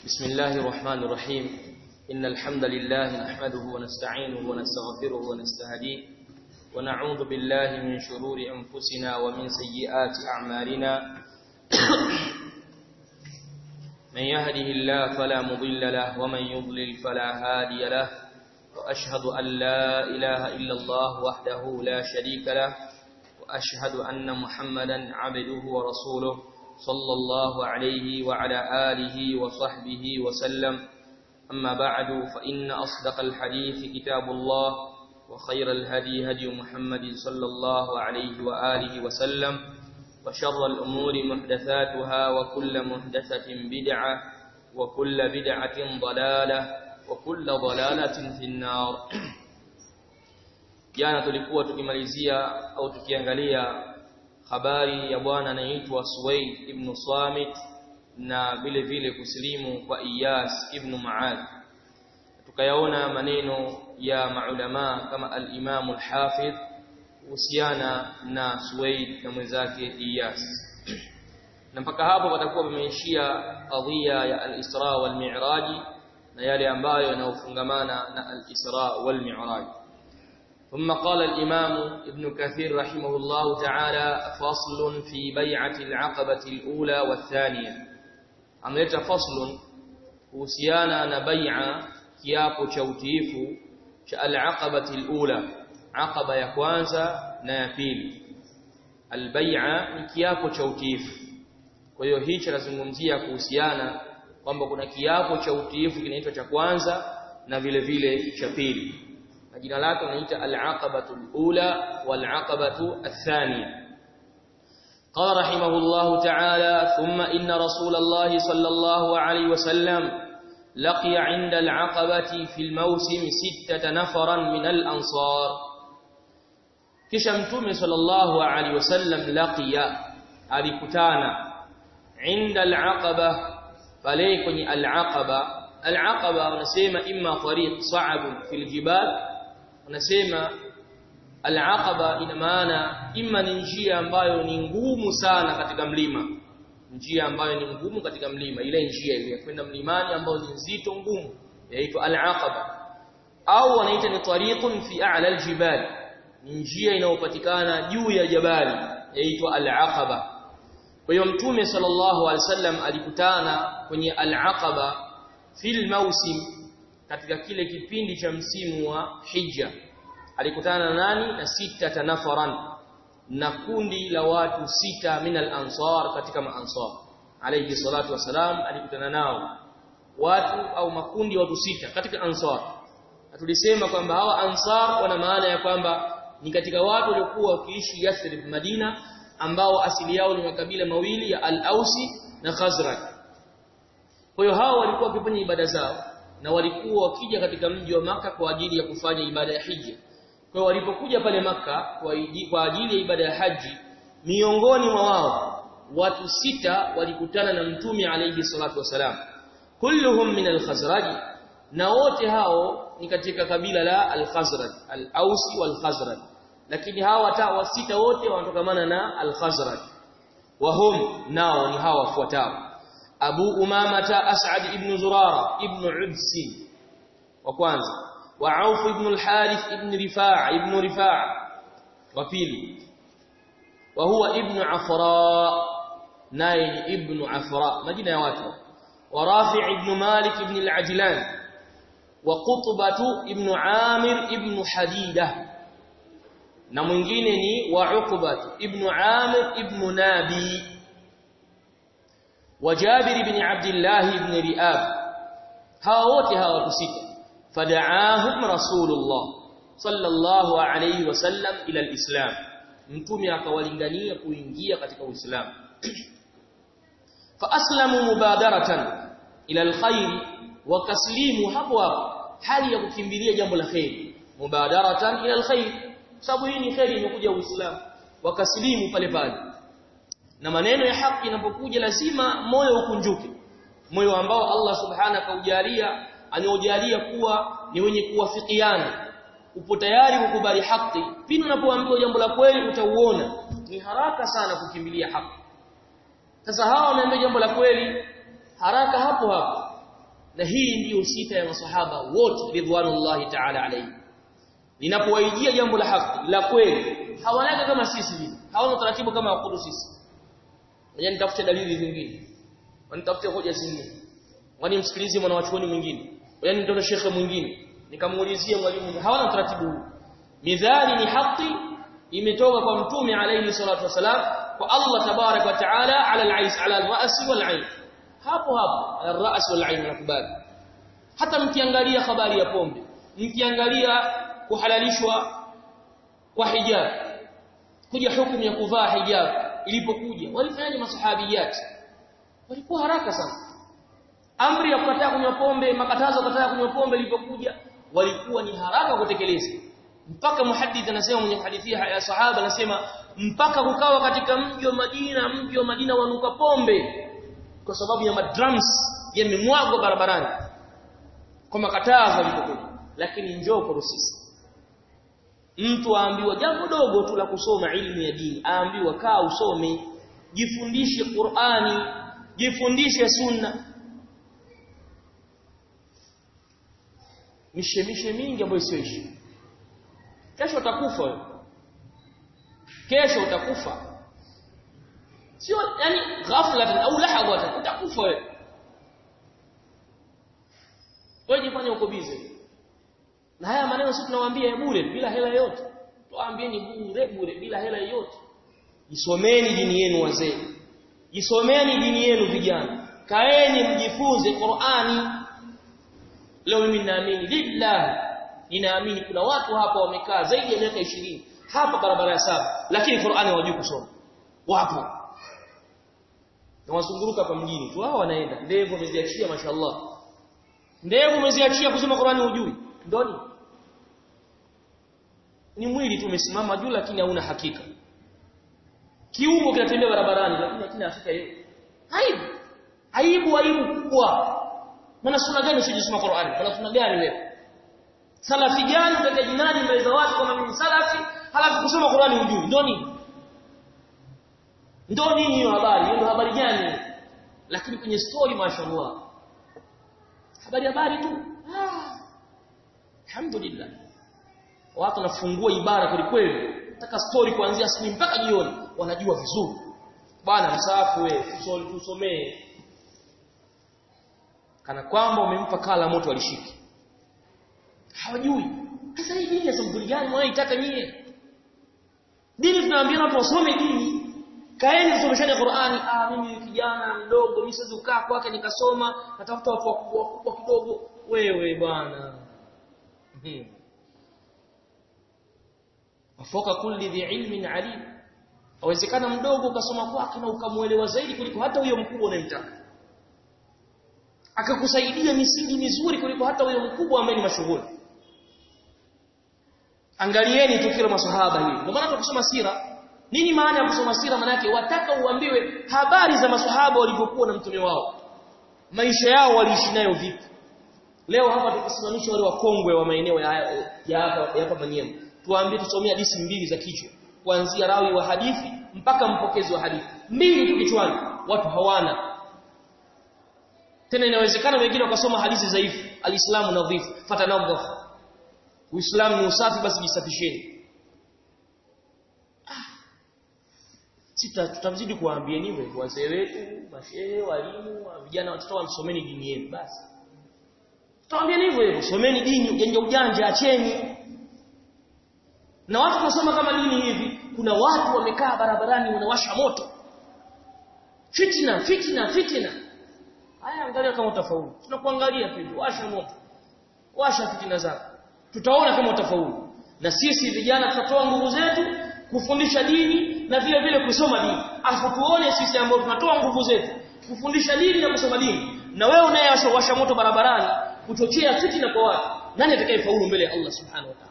بسم الله الرحمن الرحيم إن الحمد لله نحمده ونستعينه ونستغفره ونستهديه ونعوذ بالله من شرور أنفسنا ومن سيئات أعمالنا من يهده الله فلا مضل له ومن يضلل فلا هادي له وأشهد أن لا إله إلا الله وحده لا شريك له وأشهد أن محمدا عبده ورسوله صلى الله عليه وعلى آله وصحبه وسلم أما بعد فإن أصدق الحديث كتاب الله وخير الهدي هدي محمد صلى الله عليه وآله وسلم وشر الأمور محدثاتها وكل محدثة بدعة وكل بدعة ضلالة وكل ضلالة في النار jana tulikuwa tukimalizia au tukiangalia habari ya bwana anaitwa Suwaid ibn Samit na vile vile kusilimu kwa Iyas ibn Muad tukayaona maneno ya maulama kama al-Imam al-Hafidh kuhusiana na Suwaid na mwenzake Iyas na mpaka hapo patakuwa pameishia kadhia ya al-Isra wal Mi'raj na yale ambayo yanayofungamana na al-Isra wal Mi'raj ثم قال الإمام ابن كثير رحمه الله تعالى فصل في بيعة العقبة الأولى والثانية عملت فصل kuhusiana na bai'a kiapo cha utiifu cha al-aqabati al-ula aqaba ya kwanza na ya pili al-bai'a ni kiapo cha utiifu kwa hiyo hicho nazungumzia kuhusiana kwamba kuna kiapo cha utiifu kinaitwa cha kwanza na vile vile cha pili na jina lake linaita al-aqabatu al-ula wal-aqabatu ath-thaniya قال رحمه الله تعالى ثم إن رسول الله صلى الله عليه وسلم لقي عند العقبة في الموسم ستة نفرا من الأنصار كشمتم صلى الله عليه وسلم لقي alikutana عند العقبة فليكن العقبة العقبة wanasema imma tariq sa'ab fil jibal wanasema al-aqaba ina maana imma ni njia ambayo ni ngumu sana katika mlima njia ambayo ni ngumu katika mlima ile njia ile ya kwenda mlimani ambayo ni nzito ngumu yaitwa al-aqaba au wanaita ni tariqun fi a'la al-jibal njia inayopatikana juu ya jabali yaitwa al-aqaba kwa hiyo mtume sallallahu alaihi wasallam alikutana kwenye al-aqaba fil mausim katika kile kipindi cha msimu wa hija alikutana na nani na sita tanafaran na kundi la watu sita min al-ansar katika maansar alayhi salatu wasalam alikutana nao watu au makundi watu sita katika ansar tulisema kwamba hawa ansar wana maana ya kwamba ni katika watu waliokuwa wakiishi Yathrib Madina ambao asili yao ni makabila mawili ya Al-Ausi na Khazraj kwa hiyo hao walikuwa wakifanya ibada zao na walikuwa wakija katika mji wa maka kwa ajili ya kufanya ibada ya hija kwa walipokuja pale maka kwa ajili ya ibada ya haji miongoni mwa wao watu sita walikutana na mtume alayhi salatu wasalam kulluhum min al-khazraj na wote hao ni katika kabila la al-khazraj al-ausi wal-khazraj lakini hawa watawa sita wote wanatokamana na al-khazraj wahum nao ni hawa wafuatao Abu Umamata As'ad ibn Zurara ibn Udsi wa kwanza wa Auf ibn al-Harith ibn Rifa' ibn Rifa' wa pili wa huwa ibn Afra naye ni ibn Afra majina ya watu wa Rafi' ibn Malik ibn al-Ajlan wa Qutbah ibn Amir ibn Hadida na mwingine ni wa Uqbah ibn Amir ibn Nabi وجابر بن عبد الله بن رئاب هاوتي هاو kusita فدعاهم رسول الله صلى الله عليه وسلم الى الاسلام mtume akawalingania kuingia katika uislamu faaslamu mubadaratan ila alkhair wakaslimu hapo hapo hali ya kukimbilia jambo la khair mubadaratan ila alkhair sababu hii ni khair imekuja uislamu wakaslimu pale pale na maneno ya haki inapokuja lazima moyo ukunjuke moyo ambao Allah subhanahu kaujalia aniojalia kuwa ni wenye kuwafikiana upo tayari kukubali haki pindi unapoambiwa jambo la kweli utauona ni haraka sana kukimbilia haki sasa hawa wameambia jambo la kweli haraka hapo hapo na hii ndiyo sifa ya masahaba wote ridwanullahi ta'ala alayhi linapowaijia jambo la haki la kweli hawanaga kama sisi hivi hawana utaratibu kama wakudu sisi ngoja nitafute dalili zingine wanitafute hoja zingine wani msikilize mwana wachuoni mwingine yani ndio shekhe mwingine nikamuulizia mwalimu hawana utaratibu huu midhali ni haki imetoka kwa mtume alayhi salatu wasalam kwa Allah tabarak wa taala ala al-ais ala al-ra's wal-ain hapo hapo al-ra's wal-ain nakubali hata mkiangalia habari ya pombe mkiangalia kuhalalishwa kwa hijab kuja hukumu ya kuvaa hijab ilipokuja walifanyaje masahabiyati walikuwa haraka sana amri ya kukataa kunywa pombe makatazo kukataa kunywa pombe ilipokuja walikuwa ni haraka kutekeleza mpaka muhaddith anasema mwenye hadithia ya sahaba anasema mpaka kukawa katika mji wa Madina mji wa Madina wanuka pombe kwa sababu ya madrums yamemwagwa barabarani kwa makatazo yalipokuja lakini njoo kwa sisi mtu aambiwa jambo dogo tu la kusoma ilmu ya dini aambiwa kaa usome jifundishe Qur'ani jifundishe sunna mishemishe mingi ambayo sio ishi kesho utakufa wewe kesho utakufa sio yani ghafla au lahadha utakufa wewe wewe jifanye uko busy na haya maneno sisi tunawaambia bure bila hela yote tuwaambieni bure bure bila hela yote jisomeni dini yenu wazee jisomeni dini yenu vijana kaeni mjifunze Qur'ani leo mimi ninaamini lillahi ninaamini kuna watu hapa wamekaa zaidi ya miaka 20 hapa barabara ya saba lakini Qur'ani hawajui kusoma wapo na wazunguruka hapa mjini tu hao wanaenda ndevu wameziachia mashallah ndevu umeziachia kusoma Qur'ani hujui ndoni ni mwili tu umesimama juu lakini hauna hakika kiungo kinatembea barabarani lakini hakina hakika hiyo aibu aibu aibu kubwa maana sunna gani usijisoma Qur'ani maana sunna gani wewe salafi gani utaka jinadi mbele za watu kama mimi salafi halafu kusoma Qur'ani hujui ndio nini ndio nini hiyo habari hiyo ndio habari gani lakini kwenye story mashaallah habari habari tu ah alhamdulillah watu wanafungua ibara kweli kweli nataka story kuanzia asubuhi mpaka jioni wanajua vizuri bwana msafu wewe tusomee kana kwamba umempa kala moto alishiki hawajui sasa hii dini ya sampuli gani mwaitaka nyie dini tunaambia watu wasome dini kaeni kusomeshani Qur'ani ah mimi kijana mdogo mimi siwezi kukaa kwake nikasoma natafuta watu wakubwa wakubwa kidogo wewe bwana hmm. wafoka kulli dhi ilmin alim awezekana mdogo ukasoma kwake na ukamuelewa zaidi kuliko hata huyo mkubwa unayemtaka akakusaidia misingi mizuri kuliko hata huyo mkubwa ambaye ni mashuhuri angalieni tukio la maswahaba hili ndio maana tukisoma sira nini maana ya kusoma sira maana yake wataka uambiwe habari za maswahaba walivyokuwa na mtume wao maisha yao waliishi nayo vipi leo hapa tukisimamisha wale wakongwe wa maeneo ya ya hapa ya hapa Manyema tuwaambie tusomea hadithi mbili za kichwa kuanzia rawi wa hadithi mpaka mpokezi wa hadithi mbili tu kichwani watu hawana tena inawezekana wengine wakasoma hadithi dhaifu alislamu nadhifu fatanadhaf uislamu ni usafi basi jisafisheni sita tutazidi kuwaambia niwe wazee wetu mashehe walimu vijana watoto wamsomeni dini yenu basi tutawaambia hivyo hivyo someni dini ujanja ujanja acheni na watu kusoma kama dini hivi kuna watu wamekaa barabarani wanawasha moto fitna fitna fitna haya angalia kama utafaulu tunakuangalia tu washa moto washa fitina zako tutaona kama utafaulu na sisi vijana tutatoa nguvu zetu kufundisha dini na vile vile kusoma dini afu tuone sisi ambao tunatoa nguvu zetu kufundisha dini na kusoma dini na wewe unayewasha moto barabarani kuchochea fitina kwa watu nani atakayefaulu mbele ya Allah subhanahu wa ta'ala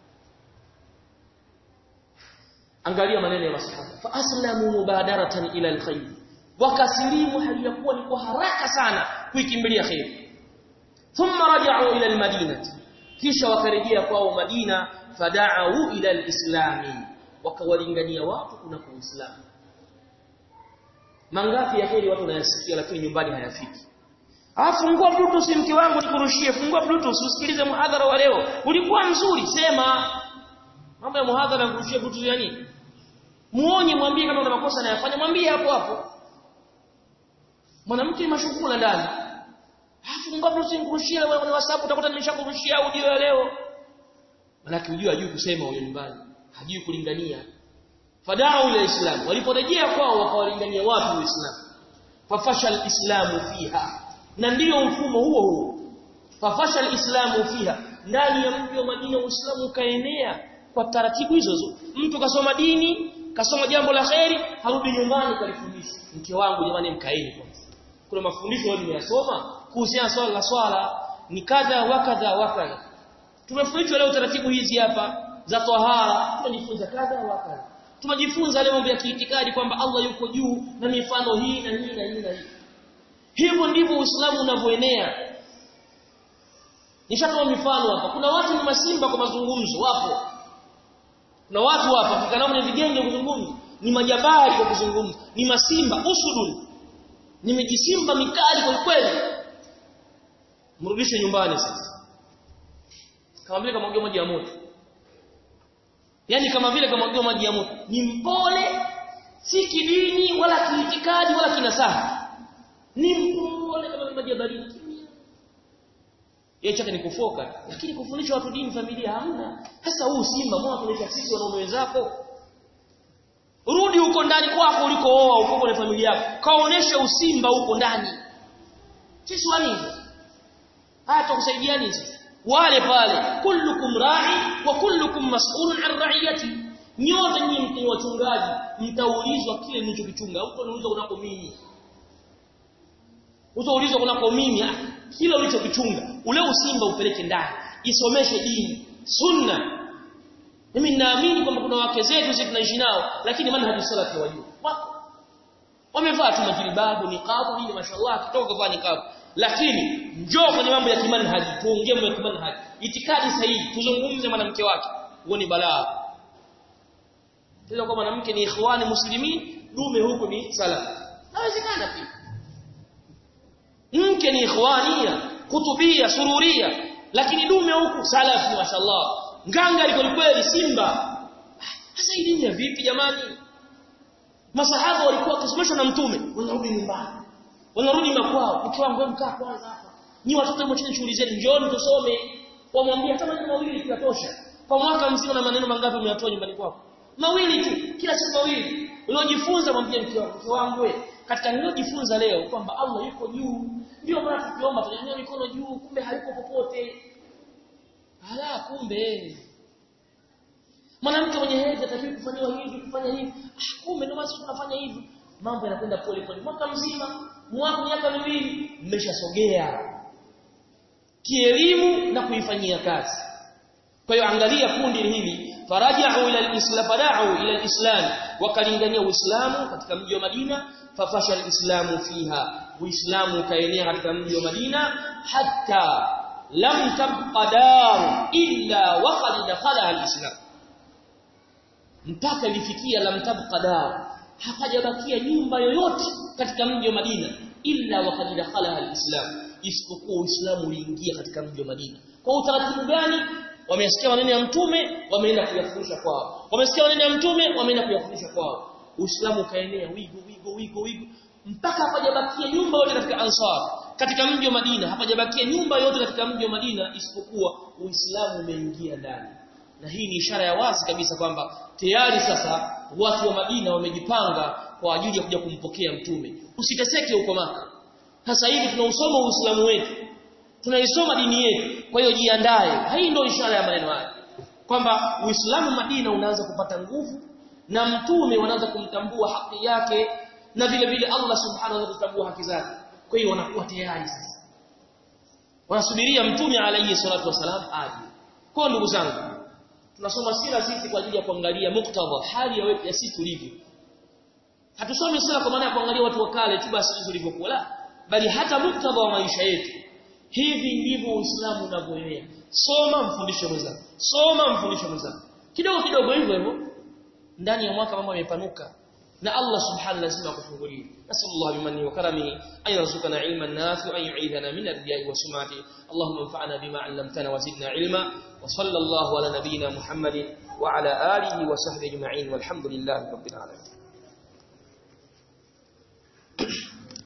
angalia maneno ya masahaba fa aslamu mubadaratan ila alkhair wakasilimu hali ya kuwa ni kwa haraka sana kuikimbilia khair thumma raja'u ila almadinati kisha wakarejea kwao Madina fada'u ila alislami wakawalingania watu kuna uislamu mangapi ya heri watu wanayasikia lakini nyumbani hayafiki Ah fungua bluetooth mke wangu nikurushie fungua bluetooth usikilize muhadhara wa leo ulikuwa mzuri sema mambo ya muhadhara kurushia bluetooth ya nini muonye mwambie kama una makosa anayofanya mwambie hapo hapo mwanamke mashukula ndani afungua bluetooth nikurushie wewe kwenye whatsapp utakuta nimeshakurushia audio ya leo manake unajua hajui kusema huyo nyumbani hajui kulingania fadau ila islam waliporejea kwao wakawalingania watu uislamu fafasha alislamu fiha na ndiyo mfumo huo huo fafasha alislamu fiha ndani ya mji wa Madina uislamu ukaenea kwa taratibu hizo hizo mtu kasoma dini kasoma jambo la kheri harudi nyumbani kalifundisha mke wangu jamani mkaeni kwanza kuna mafundisho wao nimeyasoma kuhusiana swala la swala ni kadha wa kadha wa kadha tumefundishwa leo taratibu hizi hapa za tahara tunajifunza kadha wa kadha tunajifunza leo mambo ya kiitikadi kwamba Allah yuko juu na mifano hii na hii na hii na hii hivyo ndivyo Uislamu unavyoenea nishatoa mifano hapa kuna watu ni masimba kwa mazungumzo wapo kuna watu hapa kikanao ni vigenge kuzungumza ni majabari kwa kuzungumza ni masimba usudun nimejisimba mikali kwa kweli mrudishe nyumbani sasa kama vile kama maji ya moto yani kama vile kama maji ya moto ni mpole si kidini wala kiitikadi wala kinasaha ni mpole kama maji ya baridi yeye chake ni kufoka lakini kufundisha watu dini familia hamna sasa huu simba mbona tunaita sisi wanaume wenzako rudi huko ndani kwako ulikooa uko kwenye familia yako kaonesha usimba huko ndani sisi wanini haya tukusaidiani sisi wale pale kullukum ra'i wa kullukum mas'ulun 'an ra'iyati nyote nyinyi ni wachungaji mtaulizwa kile mlichokichunga huko niulizwa kunako mimi utaulizwa kunako mimi kile ulichokichunga ule usimba upeleke ndani isomeshe dini sunna mimi ninaamini kwamba kuna wake zetu sisi tunaishi nao lakini manhaji salafi wajua wako wamevaa tu majilbabu niqabu hili mashallah kitoka kuvaa niqabu lakini njoo kwenye mambo ya kimanhaji tuongee mambo ya kimanhaji itikadi sahihi tuzungumze mwanamke wake huo ni balaa tena kwa mwanamke ni ikhwani muslimin dume huko ni salafi nawezekana pia mke ni ikhwania kutubia sururia lakini dume huku salafi mashallah nganga liko kweli simba sasa hii dini ya vipi jamani masahaba walikuwa wakisomeshwa na mtume wanarudi nyumbani wanarudi makwao mke wangu mkaa kwanza hapa nyi watoto mwacheni shughuli zenu njooni tusome wamwambia hata maneno mawili tunatosha kwa mwaka mzima na maneno mangapi umeyatoa nyumbani kwako mawili tu kila siku mawili uliojifunza mwambie mke wangu mke wangu katika niliyojifunza leo kwamba Allah yuko juu ndio maana tukiomba tunanyanyua mikono juu kumbe hayuko popote ala kumbe mwanamke mwenye hedhi atakiwa kufanywa hivi kufanya hivi ah kumbe ndio maana tunafanya hivi mambo yanakwenda pole pole mwaka mzima mwaka miaka miwili mmeshasogea kielimu na kuifanyia kazi kwa hiyo angalia kundi hili faraja'u ila al-islam fara'u ila al-islam wakalingania uislamu katika mji wa Madina fafasha al-islamu fiha uislamu kaenea katika mji wa Madina hatta lam tabqa dar illa waqad dakhala al-islam mpaka ilifikia lam tabqa dar hapajabakia nyumba yoyote katika mji wa Madina illa waqad dakhala al-islam isipokuwa uislamu uliingia katika mji wa Madina kwa utaratibu gani wamesikia maneno ya mtume wameenda kuyafundisha kwao wamesikia maneno ya mtume wameenda kuyafundisha kwao uislamu ukaenea wigo wigo wigo wigo mpaka hapajabakia nyumba yote katika ansar katika mji wa Madina hapajabakia nyumba yote katika mji wa Madina isipokuwa uislamu umeingia ndani na hii ni ishara ya wazi kabisa kwamba tayari sasa watu wa Madina wamejipanga kwa ajili ya kuja kumpokea mtume usiteseke huko maka sasa hivi tunausoma uislamu wetu tunaisoma dini yetu kwa hiyo jiandae hii ndio ishara ya maneno haya kwamba uislamu Madina unaanza kupata nguvu na mtume wanaanza kumtambua haki yake na vile vile Allah subhanahu wa ta'ala kutambua haki zake kwa hiyo wanakuwa tayari sasa wanasubiria mtume alayhi salatu wasalam aje kwa ndugu zangu tunasoma sira sisi kwa ajili ya kuangalia muktadha hali ya, ya sisi tulivyo hatusomi sira kwa maana ya kuangalia watu wa kale tu basi tulivyokuwa la bali hata muktadha wa maisha yetu hivi ndivyo uislamu unavyoenea soma mfundisho mwenzako soma mfundisho mwenzako kidogo kidogo hivyo hivyo ndani ya mwaka mambo yamepanuka na Allah subhanahu lazima akufungulie nasallallahu bimanni wa karamihi an yarzuqana ilman nafi'an yu'idhana min ar-riya'i wa sumati اللهم انفعنا بما علمتنا وزدنا علما وصلى الله على نبينا محمد وعلى آله وصحبه أجمعين والحمد لله رب العالمين